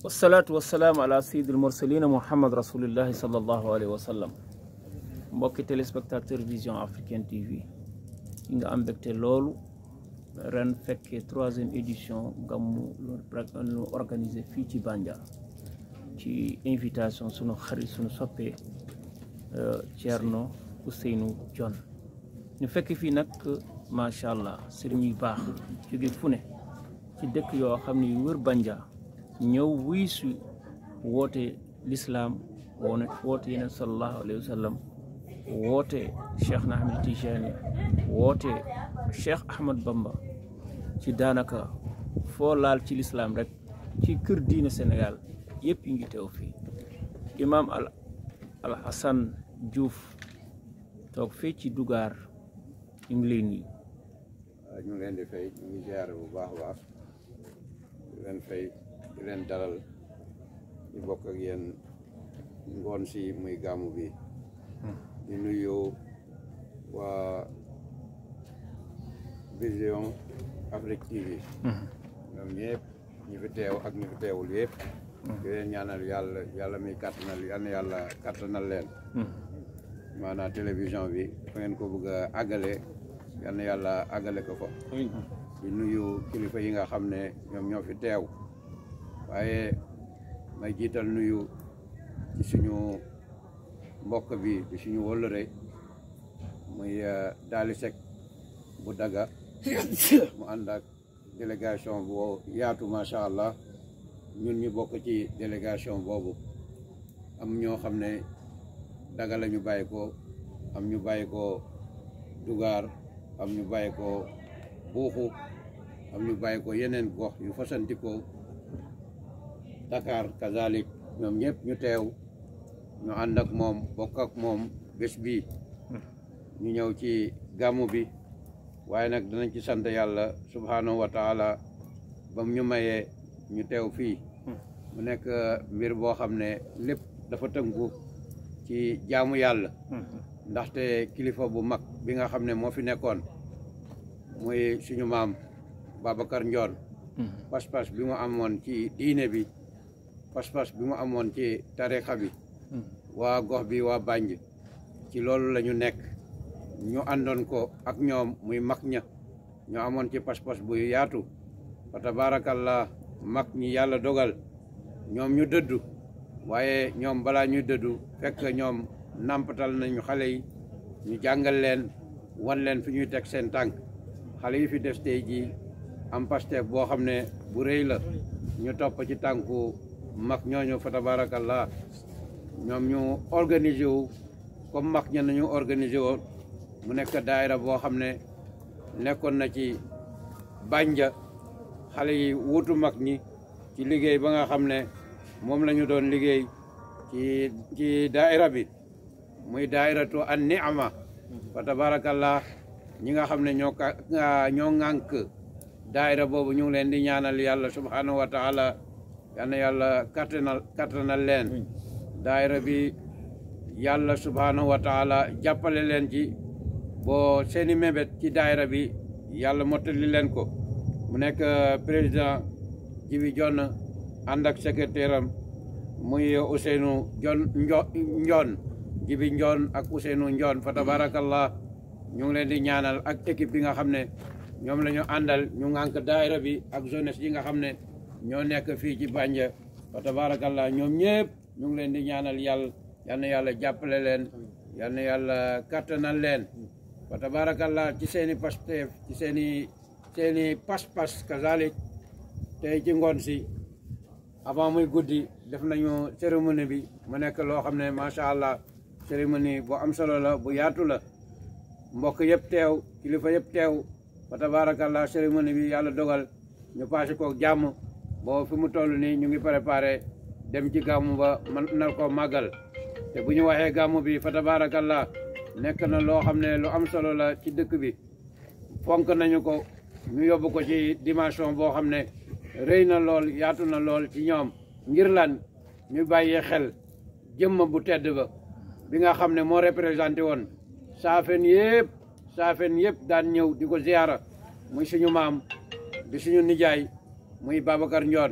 wasalaatu wasalaam ala sayyidil mursalina muhammad rasulillahi sallallahu alayhi wa sallam mbokki téléspectateur vision africaine tv yi nga am mbégte loolu ren fekkee troisième édition gàmmu lu organisé fii ci Bandia ci invitation sunu xarit sunu soppee Thierno Ousseynou Dione ñu fekk fii nag macha allah sëriñ yu baax jóge fu ne ci dëkk yoo xam ne yu wër Bandia ñëw wuy su woote lislaam woone woote yeneen sallallahu alayhi wa sallam woote cheikh na ahmed tijani woote cheikh ahmad bamba ci daanaka foo laal ci lislaam rek ci kër diine sénégal yëpp yi ngi teew fii imam al al hasan diouf toog fii ci dugaar ñu ngi lay nuyu waaw ñu ngi leen di fay ñu ngi ziare bu baax a baax di leen fay di leen dalal ñu bokk ak yéen ngoon si muy gàmmu bi di nuyu waa vision Afrique TV ñoom ñëpp ñi fi teew ak ñi fi teewul yëpp di leen ñaanal yàlla yàlla muy kattanal yal na yàlla kattanal leen maanaam télévision bi fa ngeen ko bëgg a àggale yal na yàlla àggale ko fa di nuyu kilifa yi nga xam ne ñoom ñoo fi teew waaye may jiital nuyu ci suñu mbokk bi di suñu wëllëre muy Daali Seck bu daga mu ànd ak délégation boo yaatu macha allah ñun ñu bokk ci délégation boobu am ñoo xam ne daga la ñu bàyyi ko am ñu bàyyi ko dugaar am ñu bàyyi ko buuxu am ñu bàyyi ko yeneen gox yu fasanti ko Dakar kazalik ñoom ñëpp ñu teew ñu ànd ak moom bokk ak moom bés bi ñu ñëw ci gàmmu bi waaye nag danañ ci sant yàlla subhanahu wa taala bam ñu mayee ñu teew fii mu nekk mbir boo xam ne lépp dafa tënku ci jaamu yàlla ndaxte kilifa bu mag bi nga xam ne moo fi nekkoon muy suñu maam Babacar Ndione pas-pas bi mu amoon ci diine bi pas-pas bi mu amoon ci tarixa bi waa gox bi waa Banj ci loolu la ñu nekk ñu àndoon ko ak ñoom muy mag ña ñu amoon ci pas-pas bu yaatu fa tabarakallah mag ñi yàlla dogal ñoom ñu dëddu waaye ñoom balaa ñuy dëddu fekk ñoom nampatal nañu xale yi ñu jàngal leen wan leen fi ñuy teg seen tànk xale yi fi des tey jii am Pastef boo xam ne bu rëy la ñu topp ci tànku mag ñooñu fa tabarakallah ñoom ñu organiser wu comme mag ña nañu organiser woon mu nekk daayira boo xam ne nekkoon na ci Bandia xale yi wuutu mag ñi ci liggéey ba nga xam ne moom la ñu doon liggéey ci ci daayira bi muy daayiratu an ni'ama fa tabarakallah ñi nga xam ne ñoo ka ñoo ŋànk daayira boobu ñu ngi leen di ñaanal yàlla subhanahu wa taala yal na yàlla kattanal kattanal leen daayira bi yàlla subhanahu wa taala jàppale leen ci boo seeni mébét ci daayira bi yàlla mottali leen ko mu nekk président Jibi Jonn ànd ak secrétaire am muy Ousseynou Jon Njoon Jibi Njoon ak Ousseynou Njoon fa tabarakallah ñu ngi leen di ñaanal ak équipe bi nga xam ne ñoom la ñu àndal ñu ŋànk daayira bi ak jeunesse yi nga xam ne ñoo nekk fii ci Bandia fa tabarakallah ñoom ñëpp ñu ngi leen di ñaanal yàlla yal na yàlla jàppale leen yal na yàlla kattanal leen fa tabarakallah ci seeni Pastef ci seeni seeni pas-pas kazalik tey ci ngoon si avant muy guddi def nañu cérémonie bi mu nekk loo xam ne macha allah cérémonie bu am solo la bu yaatu la mbokk yëpp teew kilifa yëpp teew fa tabarakallah cérémonie bi yàlla dogal ñu passé ko jàmm boo fi mu toll nii ñu ngi préparé dem ci gàmmu ba man nar koo màggal te bu ñu waxee gàmmu bi fa tabarakallah nekk na loo xam ne lu am solo la ci dëkk bi fonk nañu ko ñu yóbbu ko ci dimension boo xam ne rëy na lool yaatu na lool ci ñoom ngir lan ñu bàyyee xel jëmm bu tedd ba bi nga xam ne moo représenté woon saafen yëpp saafen yëpp daan ñëw di ko ziyaara muy suñu maam di suñu nijaay muy Babacar Ndione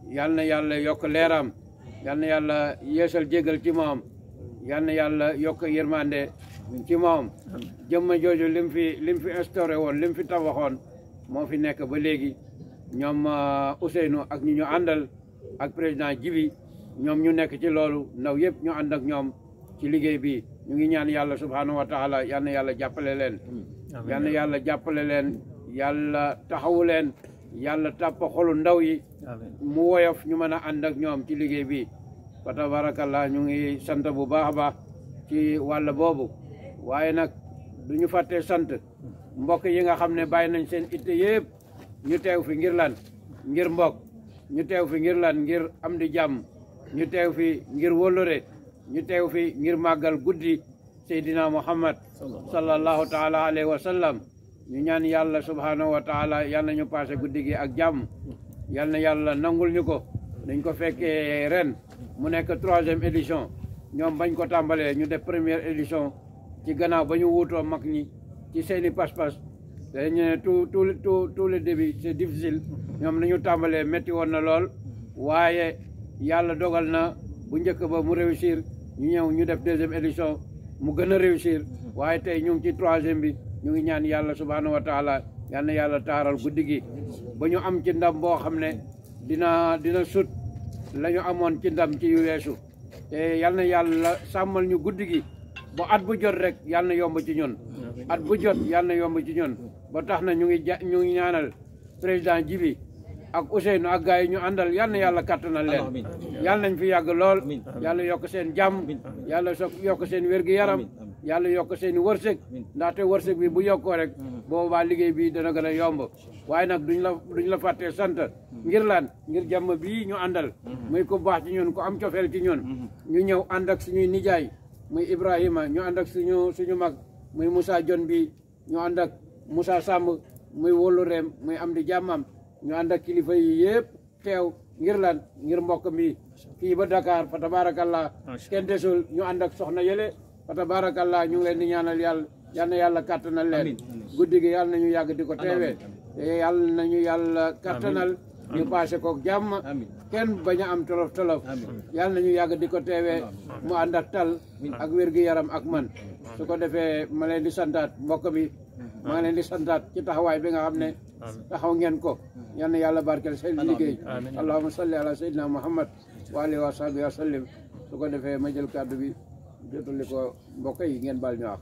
yal na yàlla yokk leeram yal na yàlla yeesal jégal ci moom yal na yàlla yokk yërmande ci moom jëmma jooju lim fi lim fi instauré woon lim fi tabaxoon moo fi nekk ba léegi ñoom Ousseynou ak ñi ñu àndal ak président Jibi ñoom ñu nekk ci loolu ndaw yëpp ñu ànd ak ñoom ci liggéey bi ñu ngi ñaan yàlla subhanahu wa taala yal na yàlla jàppale leen yal na yàlla jàppale leen yàlla taxawu leen yàlla tàpp xolu ndaw yi mu woyof ñu mën a ànd ak ñoom ci liggéey bi fa tabarakallah ñu ngi sant bu baax a baax ci wàll boobu waaye nag du ñu fàttee sant mbokk yi nga xam ne bàyyi nañ seen itte yëpp ñu teew fi ngir lan ngir mbokk ñu teew fi ngir lan ngir am di jàmm ñu teew fi ngir wóllëre ñu teew fi ngir màggal guddi seydina muhammad sallallahu taala alayhi wa sallam ñu ñaan yàlla subhanahu wa taala yal na ñu passé guddi gi ak jàmm yal na yàlla nangul ñu ko dañ ko fekkee ren mu nekk troisième édition ñoom bañ ko tàmbalee ñu def première édition ci gannaaw ba ñu wuutoo mag ñi ci seeni pas-pas dañu ne tout tout tout tout le début c'est difficile ñoom nañu tàmbalee métti woon na lool waaye yàlla dogal na bu njëkk ba mu réussir ñu ñëw ñu def deuxième édition mu gën a réussir waaye tey ñu ngi ci troisième bi ñu ngi ñaan yàlla subhanahu wa taala yal na yàlla taaral guddi gi ba ñu am ci ndam boo xam ne dina dina sut la ñu amoon ci ndam ci yu weesu te yal na yàlla sàmmal ñu guddi gi ba at bu jot rek yal na yomb ci ñun at bu jot yal na yomb ci ñun ba tax na ñu ngi ja ñu ngi ñaanal président Jibi ak Ousseynou ak gars yi ñu àndal yal na yàlla kattanal leen yal nañ fi yàgg lool yàlla yokk seen jàmm yàlla so yokk seen wér-gi-yaram yàlla yokk seen wërsëg ndaxte wërsëg bi bu yokkoo rek boobaa liggéey bi dana gën a yomb waaye nag duñ la duñ la fàttee sant ngir lan ngir jàmm bii ñu àndal muy ku baax ci ñun ku am cofeel ci ñun ñu ñëw ànd ak suñuy nijaay muy Ibrahima ñu ànd ak suñu suñu mag muy Moussa Jon bi ñu ànd ak Moussa Samb muy wóolu reem muy am di jàmmam ñu ànd ak kilifa yi yëpp teew ngir lan ngir mbokk mi fii ba Dakar fa tabarakallah kenn desul ñu ànd ak soxna yële fa tabarakallah ñu ngi leen di ñaanal yàlla yal na yàlla kattanal leen guddi gi yàlla nañu yàgg di ko teewee te yàlla nañu yàlla kattanal ñu passé kook jàmm kenn bañ a am tolof tolof yàlla nañu yàgg di ko teewee mu ànd ak tal ak wér-gi-yaram ak man su ko defee ma leen di santaat mbokk bi maa leen di santaat ci taxawaay bi nga xam ne taxaw ngeen ko yal na yàlla barkeel seen liggéey allahumma salli ala sayyidina muhammad wa alihi wa sahbihi wa sallim su ko defee ma jël kàddu bi jotali ko mbokk yi ngeen baal ñu wax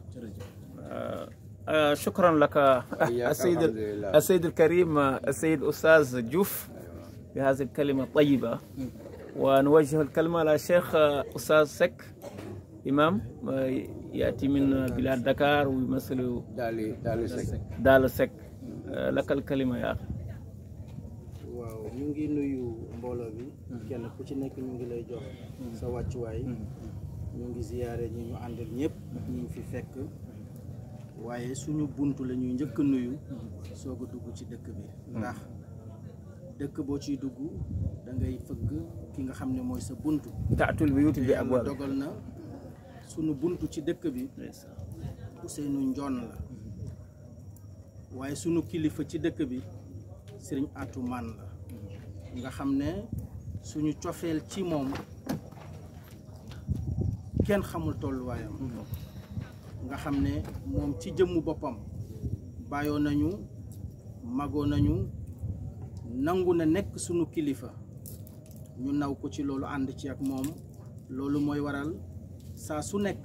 شكرا لك السيد السيد الكريم السيد استاذ جوف بهذه الكلمه الطيبه ونوجه الكلمه للشيخ استاذ سك امام ياتي من بلاد دكار ويمثل daali daali sek دال سك لك الكلمه يا اخي waaw ñu ngi nuyu mbooloo bi kenn ku ci nekk ñu ngi lay jox sa wàccuwaay ñu ngi ziyaare ñi ñu àndal ñëpp ñu ngi fi fekk waaye suñu bunt la ñuy njëkk a nuyu soog a dugg ci dëkk bi ndax dëkk boo ciy dugg da ngay fëgg ki nga xam ne mooy sa bunt تاتوا البيوت te yàlla بابواب dogal na suñu bunt ci dëkk bi Ousseynou Njoon la waaye sunu kilifa ci dëkk bi sëriñ Atou Man la nga xam ne suñu cofeel ci moom kenn xamul tolluwaayam nga xam ne moom ci jëmmu boppam bàyyoo nañu magoo nañu nangu na nekk sunu kilifa ñu naw ko ci loolu ànd ci ak moom loolu mooy waral saa su nekk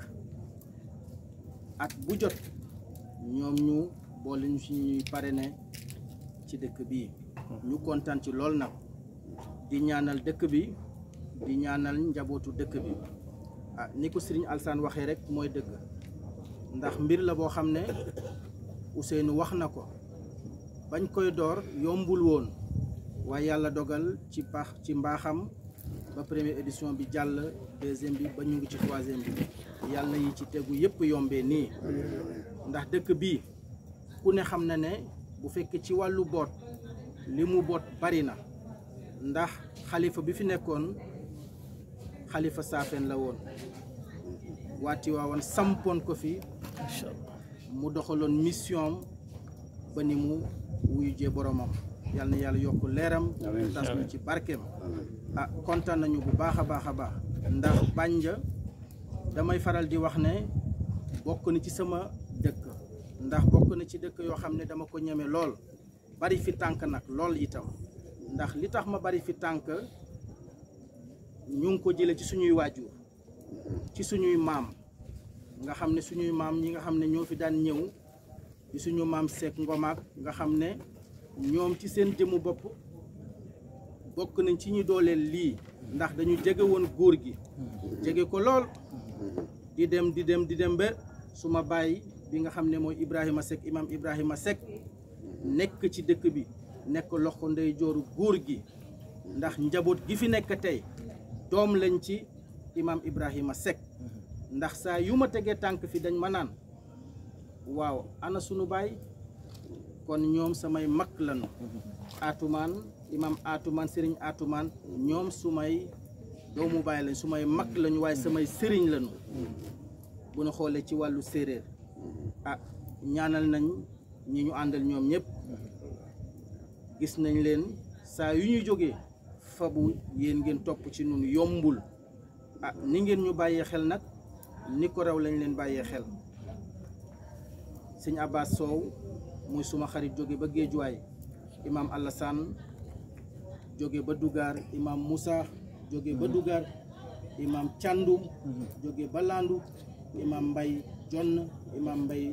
at bu jot ñoom ñu boole ñu ci ñuy parrainé ci dëkk bi ñu kontaan ci lool nag di ñaanal dëkk bi di ñaanal njabootu dëkk bi ah ni ko Serigne Alsane waxee rek mooy dëgg ndax mbir la boo xam ne Ousseynou wax na ko bañ koy door yombul woon waaye yàlla dogal ci pax ci mbaaxam ba première édition bi jàll deuxième bi ba ñu ngi ci troisième bi yàlla yi ci tegu yëpp yombee nii ndax dëkk bi ku ne xam na ne bu fekkee ci wàllu boot li mu boot bari na ndax xalifa bi fi nekkoon xalifa saafeen la woon waati waawoon sampoon ko fi ان شاء الله mu doxaloon mission ba ni mu wuyu jee boromam yal na yàlla yokk leeram Amiin. tas ñu Amiin. ci barkeem amiin ah kontaan nañu bu baax a baax a baax ndax Bandia damay faral di wax ne bokk na ci sama dëkk ndax bokk na ci dëkk yoo xam ne dama ko ñeme lool bari fi tànk nag lool itam ndax li tax ma bari fi tànk ñu ngi ko jële ci suñuy waajur ci suñuy maam nga xam ne suñuy maam ñi nga xam ne ñoo fi daan ñëw di suñu maam Seck Ngomaak nga xam ne ñoom ci seen jëmu bopp bokk nañ ci ñu dooleel lii ndax dañu jege woon góor gi jege ko lool di dem di dem di dem ba suma bàyyi bi nga xam ne mooy Ibrahima Seck imam Ibrahima Seck nekk ci dëkk bi nekk loxo ndey jooru góor gi ndax njaboot gi fi nekk tey doom lañ ci imam Ibrahima Seck ndax saa yu ma tegee tànk fi dañ ma naan waaw ana sunu baay kon ñoom samay mag lañu atumaan imam atumaan sëriñ atumaan ñoom sumay doomu baay lañ sumay mag lañu waaye samay sëriñ lañu bu ñu xoolee ci wàllu séeréer ah ñaanal nañ ñi ñu àndal ñoom ñëpp gis nañ leen saa yu ñuy jógee fabu yéen ngeen topp ci nun yombul ah ni ngeen ñu bàyyee xel nag ni ko raw lañ leen bàyyee xel sëñ Abbas Sow muy suma xarit jóge ba Géejuwaay imam Alassane jóge ba Dugar imam Moussa jóge ba Dugar imam Thiandoum jóge ba Landu imam Mbay Jonn imam Mbay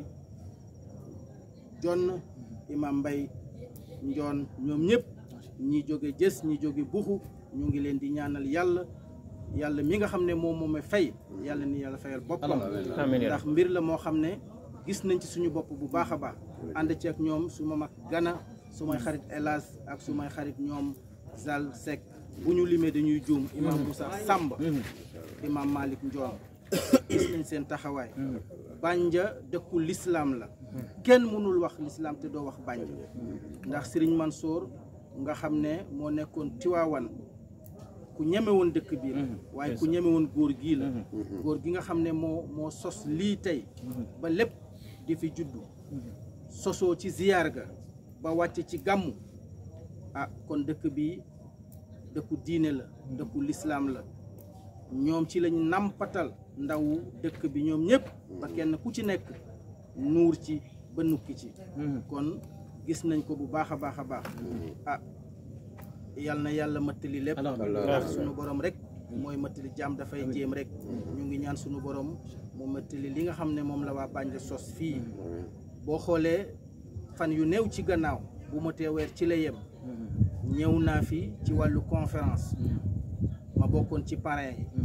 Jonn imam Mbay Njoon ñoom ñëpp ñi jóge jës ñi jóge buxu ñu ngi leen di ñaanal yàlla yàlla mi nga xam ne moom moom fay yàlla ni yàlla fayal boppam amiin yaa ndax mbir la moo xam ne gis nañ ci suñu bopp bu baax a baax ànd ci ak ñoom su ma mag gana su may xarit Elas ak su may xarit ñoom Zal Seck bu ñu limee dañuy juum imam Moussa Samb imam Malick Ndion gis nañ seen taxawaay Bandia dëkku lislaam la kenn mënul wax lislaam te doo wax Bandia ndax Serigne Mansour nga xam ne moo nekkoon Tiwaawan ku ñeme woon dëkk bi la waaye ku ñeme woon góor gii la góor gi nga xam ne moo moo sos lii tey ba lépp di fi juddu sosoo ci ziyaar ga ba wàcc ci gàmmu ah kon dëkk bi dëkku diine la dëkku lislaam la ñoom ci lañ nampatal ndaw dëkk bi ñoom ñëpp ba kenn ku ci nekk nuur ci ba nukki ci kon gis nañ ko bu baax a baax a baax ah yal na yàlla mëttali lépp ndax sunu borom rek mooy mëttali jaam dafay jéem rek ñu ngi ñaan sunu borom mu mëttali li nga xam ne moom la waa Bandia sos fii boo xoolee fan yu néew ci gannaaw bu ma tee weer ci la yem ñëw naa fi ci wàllu conférence ma bokkoon ci parrain yi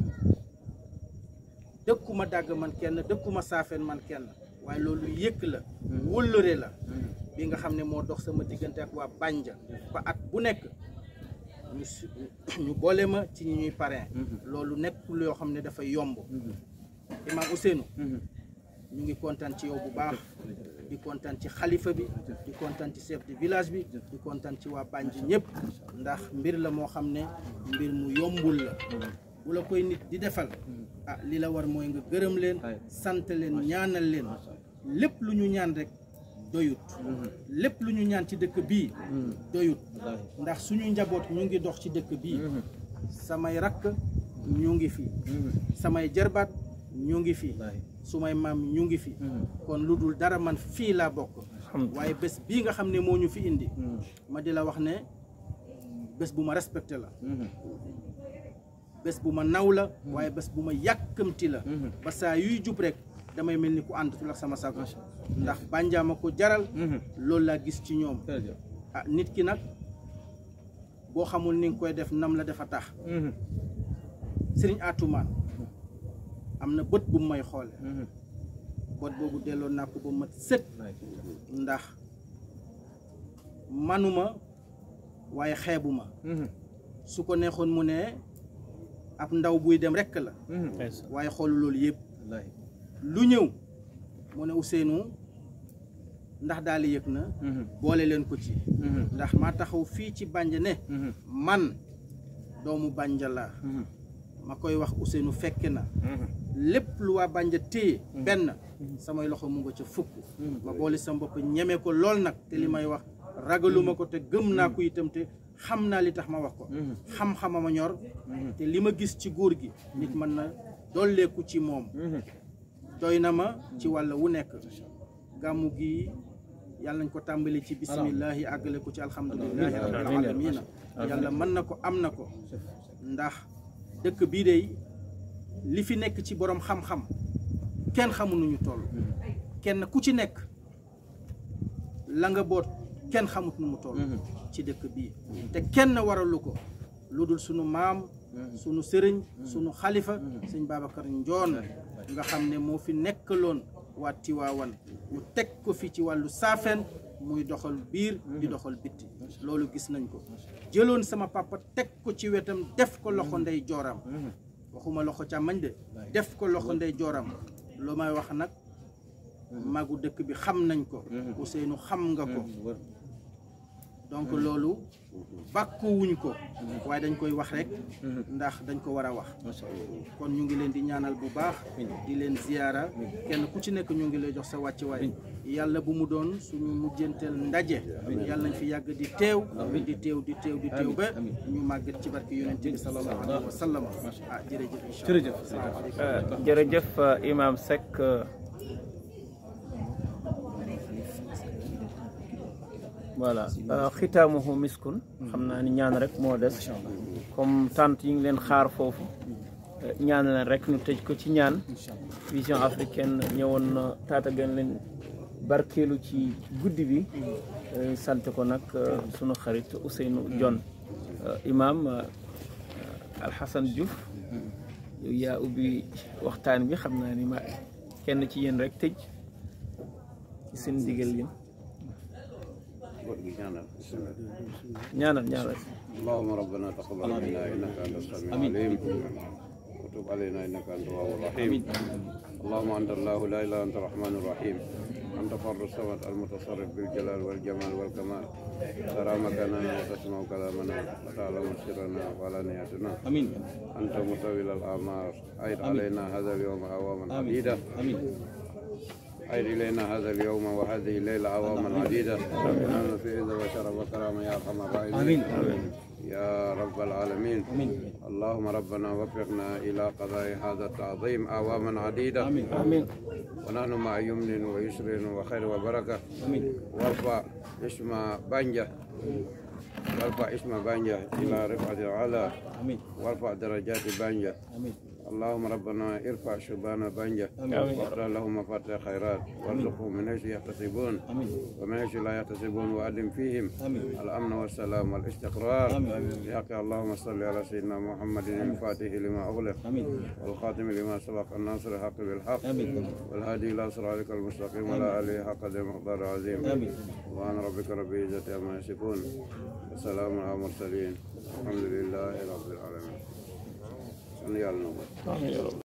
dëkkuma dàgg man kenn dëkkuma saafeen man kenn waaye loolu yëkk la wëllëre la bi nga xam ne moo dox sama diggante ak waa Bandia ba at bu nekk ñu su ñu boole ma ci ñi ñuy parrain loolu nekkul yoo xam ne dafa yomb Imam Ousseynou ñu ngi kontaan ci yow bu baax di kontaan ci xalifa bi di kontaan ci chef de village bi di kontaan ci waa Bandia ñëpp ndax mbir la moo xam ne mbir mu yombul la bu la koy nit di defal ah li la war mooy nga gërëm leen sant leen ñaanal leen lépp lu ñu ñaan rek doyut lépp lu ñu ñaan ci dëkk bii doyut ndax suñu njaboot ñu ngi dox ci dëkk bii samay rakk ñu ngi fi samay jarbaat ñu ngi fi sumay maam ñu ngi fi kon lu dul dara man fii laa bokk waaye bés bii nga xam ne moo ñu fi indi ma di la wax ne bés bu ma respecté la bés bu ma naw la waaye bés bu ma yàkkamti la ba saa yuy jub rek damay mel ni ku àndatul ak sama sago ndax Bandia ma ko jaral loolu laa gis ci ñoom ah nit ki nag boo xamul ni nga koy def nam la dafa tax sëriñ atumaan am na bët bu may xoole bët boobu delloo naa ko ba mat sët ndax manuma waaye xeebuma su ko neexoon mu ne ab ndaw buy dem rekk la waaye xoolu loolu yëpp lu ñëw mu ne Ousseynou ndax daal yëg na boole leen ko ci ndax maa taxaw fii ci Bandia ne man doomu Bandia laa ma koy wax Ousseynou fekke na lépp lu waa Bandia téye benn samay loxo mu nga ca fukk ma boole sa bopp ñeme ko lool nag te li may wax ragaluma ko te gëm naa ko itam te xam naa li tax ma wax ko xam-xama ma ñor te li ma gis ci góor gi nit mën na dolleeku ci moom doy na ma ci wàll wu nekk gàmmu gi yàlla nañ ko tàmbali ci bisimillahi àggale ko ci alhamdulilahi rabbil alamina yàlla mën na ko am na ko ndax dëkk bii de li fi nekk ci borom xam-xam kenn xamu nu ñu toll kenn ku ci nekk la nga boot kenn xamut nu mu toll ci dëkk bii te kenn waralu ko lu dul sunu maam sunu sëriñ sunu xalifa sëñ Babacar Njoon nga xam ne moo fi nekkaloon waa Tiwaawan mu teg ko fi ci wàllu saafeen muy doxal biir di doxal bitti loolu gis nañ ko jëloon sama papa teg ko ci wetam def ko loxo ndey jooram waxuma loxo càmmañ de def ko loxo ndey jooram lu may wax nag magu dëkk bi xam nañ ko Ousseynou xam nga ko donc loolu bàkkuwuñ ko waaye dañ koy wax rek ndax dañ ko war a wax kon ñu ngi leen di ñaanal bu baax di leen ziyaara kenn ku ci nekk ñu ngi lay jox sa wàccuwaay yàlla bu mu doon suñu mujjanteel ndaje yàlla nañ fi yàgg di teew di teew di teew di teew ba ñu màgget ci barke yonent bi sallallahu alayhi wa sallam ah jërëjëf incha allah jërëjëf Imam Seck voilà xitaamuhu miskun xam naa ni ñaan rek moo des comme tant yi ngi leen xaar foofu ñaan leen rek ñu tëj ko ci ñaan vision africaine ñëwoon na taatagan leen barkeelu ci guddi bi sant ko nag sunu xarit Ousseynou Dione imam Alxasan Diouf yow yaa ubbi waxtaan bi xam naa ni ma kenn ci yéen rek tëj ci seen digal yéen ñaanal ñaanal اللهم ربنا تقبل منا انك انت السميع العليم وتب علينا انك انت التواب الرحيم اللهم انت الله لا اله الا انت الرحمن الرحيم انت فرد الصمد المتصرف بالجلال والجمال والكمال ترى مكاننا وتسمع كلامنا وتعلم سرنا وعلانياتنا امين انت مطول الاعمار عيد علينا هذا اليوم اعواما عديده امين عيد إلينا هذا اليوم وهذه الليلة عواما عديدة نحن في عز وشرف وكرامة يا أرحم الراحمين امين يا رب العالمين امين اللهم ربنا وفقنا إلى قضاء هذا التعظيم أعواما عديدة امين amiin ونحن مع يمن ويسر وخير وبركة امين وارفع اسم بانجا وارفع اسم بانجا إلى رفعة العلا امين وارفع درجات بانجا امين اللهم ربنا ارفع شبان بانجا آمين. وافتح لهم مفاتيح خيرات وارزقهم من حيث يحتسبون امين ومن حيث لا يحتسبون وأدم فيهم امين الأمن والسلام والاستقرار آمين. بحق اللهم صل على سيدنا محمد الفاتح لما أغلق امين والخاتم لما سبق الناصر الحق بالحق امين والهادي إلى صراطك المستقيم وعلى آله حق قدر مقدار عظيم امين سبحان ربك رب العزة عما يصفون وسلام على المرسلين الحمد لله رب العالمين صلي على النبي amiin